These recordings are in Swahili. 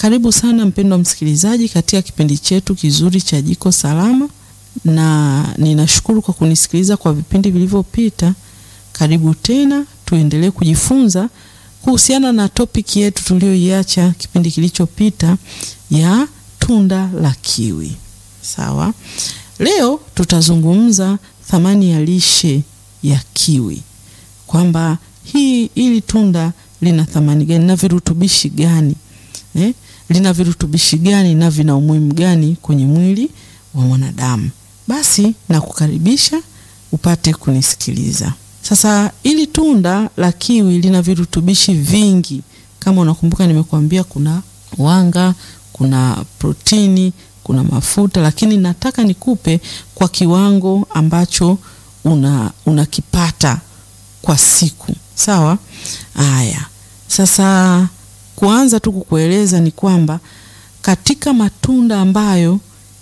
Karibu sana mpendwa msikilizaji katika kipindi chetu kizuri cha Jiko Salama, na ninashukuru kwa kunisikiliza kwa vipindi vilivyopita. Karibu tena, tuendelee kujifunza kuhusiana na topiki yetu tuliyoiacha kipindi kilichopita ya tunda la kiwi. Sawa, leo tutazungumza thamani ya lishe ya kiwi, kwamba hii ili tunda lina thamani gani na virutubishi gani eh? lina virutubishi gani na vina umuhimu gani kwenye mwili wa mwanadamu. Basi nakukaribisha upate kunisikiliza. Sasa ili tunda la kiwi lina virutubishi vingi. Kama unakumbuka, nimekuambia kuna wanga, kuna protini, kuna mafuta, lakini nataka nikupe kwa kiwango ambacho una unakipata kwa siku. Sawa? Haya. Sasa kuanza tu kukueleza ni kwamba katika matunda ambayo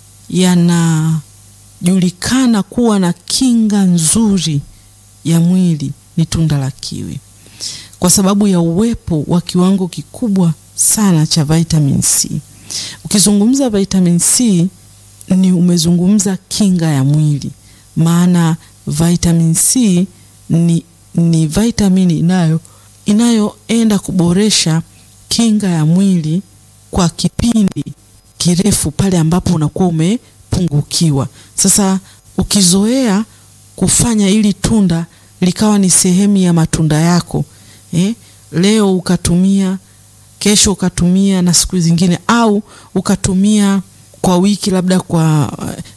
yanajulikana kuwa na kinga nzuri ya mwili ni tunda la kiwi, kwa sababu ya uwepo wa kiwango kikubwa sana cha vitamin C. Ukizungumza vitamin C ni umezungumza kinga ya mwili, maana vitamin C ni, ni vitamini inayo inayoenda kuboresha kinga ya mwili kwa kipindi kirefu pale ambapo unakuwa umepungukiwa. Sasa ukizoea kufanya ili tunda likawa ni sehemu ya matunda yako eh, leo ukatumia, kesho ukatumia na siku zingine, au ukatumia kwa wiki, labda kwa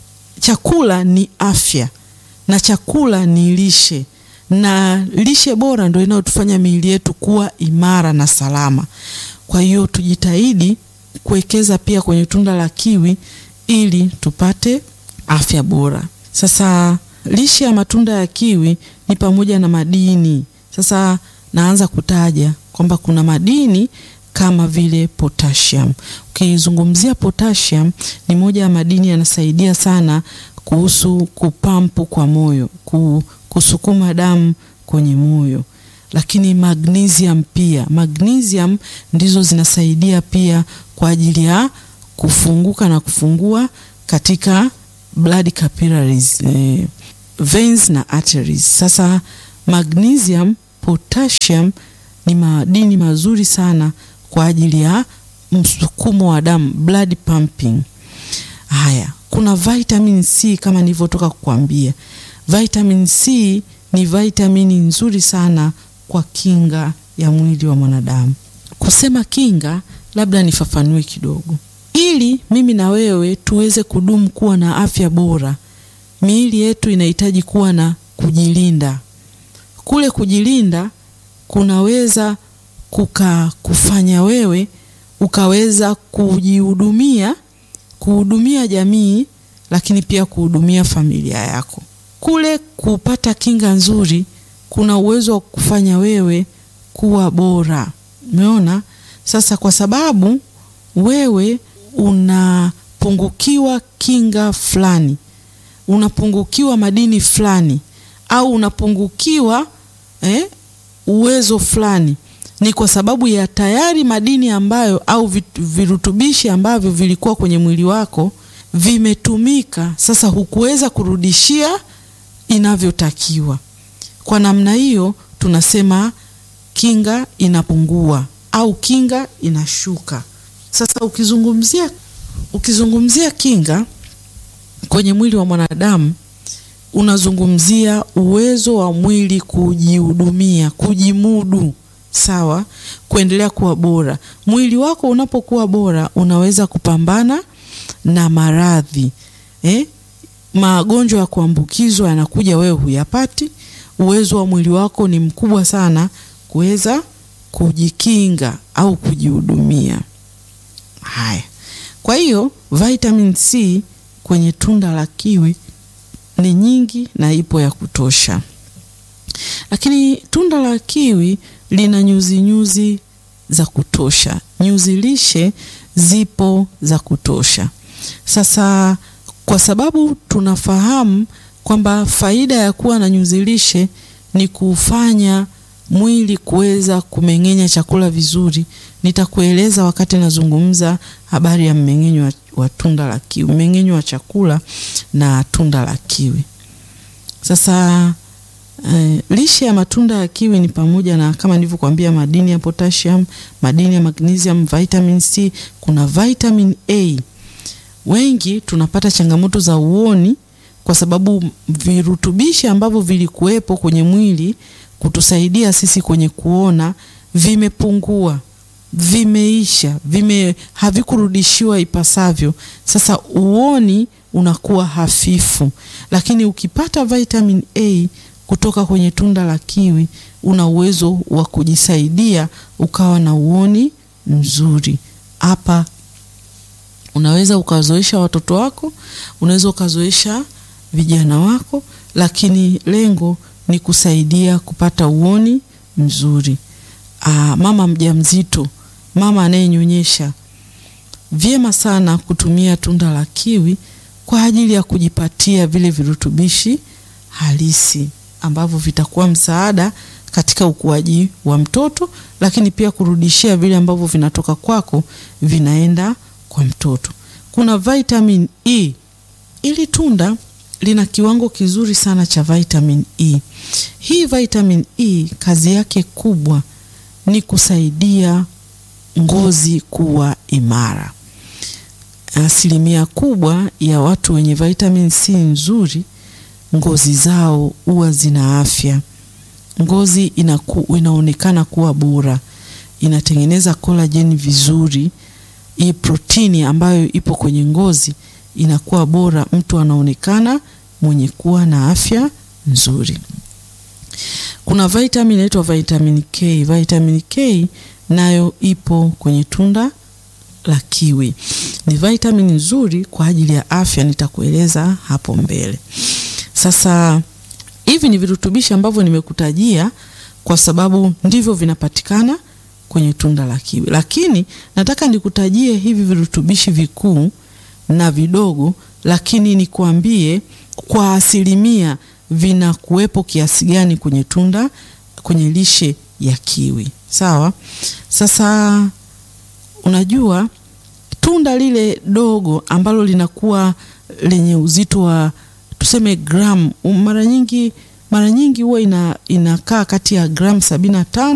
chakula ni afya na chakula ni lishe na lishe bora ndio inayotufanya miili yetu kuwa imara na salama. Kwa hiyo tujitahidi kuwekeza pia kwenye tunda la kiwi ili tupate afya bora. Sasa lishe ya matunda ya kiwi ni pamoja na madini. Sasa naanza kutaja kwamba kuna madini kama vile potassium. Ukizungumzia potassium, ni moja ya madini yanasaidia sana kuhusu kupampu kwa moyo, kusukuma damu kwenye moyo. Lakini magnesium pia, magnesium ndizo zinasaidia pia kwa ajili ya kufunguka na kufungua katika blood capillaries, eh, veins na arteries. Sasa magnesium, potassium ni madini mazuri sana kwa ajili ya msukumo wa damu, blood pumping. Haya, kuna vitamin C kama nilivyotoka kukwambia. Vitamin C ni vitamini nzuri sana kwa kinga ya mwili wa mwanadamu. Kusema kinga, labda nifafanue kidogo. Ili mimi na wewe tuweze kudumu kuwa na afya bora, miili yetu inahitaji kuwa na kujilinda. Kule kujilinda kunaweza kuka kufanya wewe ukaweza kujihudumia, kuhudumia jamii, lakini pia kuhudumia familia yako. Kule kupata kinga nzuri kuna uwezo wa kufanya wewe kuwa bora. Umeona? Sasa kwa sababu wewe unapungukiwa kinga fulani, unapungukiwa madini fulani, au unapungukiwa eh, uwezo fulani, ni kwa sababu ya tayari madini ambayo au virutubishi ambavyo vilikuwa kwenye mwili wako vimetumika. Sasa hukuweza kurudishia inavyotakiwa. Kwa namna hiyo tunasema kinga inapungua au kinga inashuka. Sasa ukizungumzia ukizungumzia kinga kwenye mwili wa mwanadamu unazungumzia uwezo wa mwili kujihudumia, kujimudu, sawa, kuendelea kuwa bora. Mwili wako unapokuwa bora unaweza kupambana na maradhi eh? Magonjwa ya kuambukizwa yanakuja, wewe huyapati. Uwezo wa mwili wako ni mkubwa sana kuweza kujikinga au kujihudumia. Haya, kwa hiyo vitamin C kwenye tunda la kiwi ni nyingi na ipo ya kutosha, lakini tunda la kiwi lina nyuzi nyuzi za kutosha, nyuzi lishe zipo za kutosha. Sasa kwa sababu tunafahamu kwamba faida ya kuwa na nyuzi lishe ni kufanya mwili kuweza kumeng'enya chakula vizuri, nitakueleza wakati nazungumza habari ya mmeng'enyo wa, wa tunda la kiwi, mmeng'enyo wa chakula na tunda la kiwi. Sasa eh, lishe ya matunda ya kiwi ni pamoja na kama nilivyokuambia, madini ya potassium, madini ya magnesium, vitamin C, kuna vitamin A. Wengi tunapata changamoto za uoni kwa sababu virutubishi ambavyo vilikuwepo kwenye mwili kutusaidia sisi kwenye kuona vimepungua, vimeisha, vime havikurudishiwa ipasavyo. Sasa uoni unakuwa hafifu, lakini ukipata vitamin A kutoka kwenye tunda la kiwi, una uwezo wa kujisaidia ukawa na uoni mzuri. Hapa unaweza ukazoesha watoto wako, unaweza ukazoesha vijana wako, lakini lengo ni kusaidia kupata uoni mzuri. Aa, mama mjamzito, mama anayenyonyesha, vyema sana kutumia tunda la kiwi kwa ajili ya kujipatia vile virutubishi halisi ambavyo vitakuwa msaada katika ukuaji wa mtoto, lakini pia kurudishia vile ambavyo vinatoka kwako vinaenda kwa mtoto. Kuna vitamin E. Ili tunda lina kiwango kizuri sana cha vitamin E. Hii vitamin E kazi yake kubwa ni kusaidia ngozi kuwa imara. Asilimia kubwa ya watu wenye vitamin C nzuri, ngozi zao huwa zina afya. Ngozi inaku, inaonekana kuwa bora, inatengeneza kolajeni vizuri. Hii protini ambayo ipo kwenye ngozi inakuwa bora, mtu anaonekana mwenye kuwa na afya nzuri. Kuna vitamin inaitwa vitamin K. Vitamin K nayo ipo kwenye tunda la kiwi. Ni vitamin nzuri kwa ajili ya afya, nitakueleza hapo mbele. Sasa hivi ni virutubishi ambavyo nimekutajia kwa sababu ndivyo vinapatikana kwenye tunda la kiwi, lakini nataka nikutajie hivi virutubishi vikuu na vidogo, lakini nikuambie kwa asilimia vinakuwepo kiasi gani kwenye tunda, kwenye lishe ya kiwi. Sawa. Sasa unajua tunda lile dogo ambalo linakuwa lenye uzito wa tuseme gramu, mara nyingi mara nyingi huwa ina, inakaa kati ya gramu sabini na tano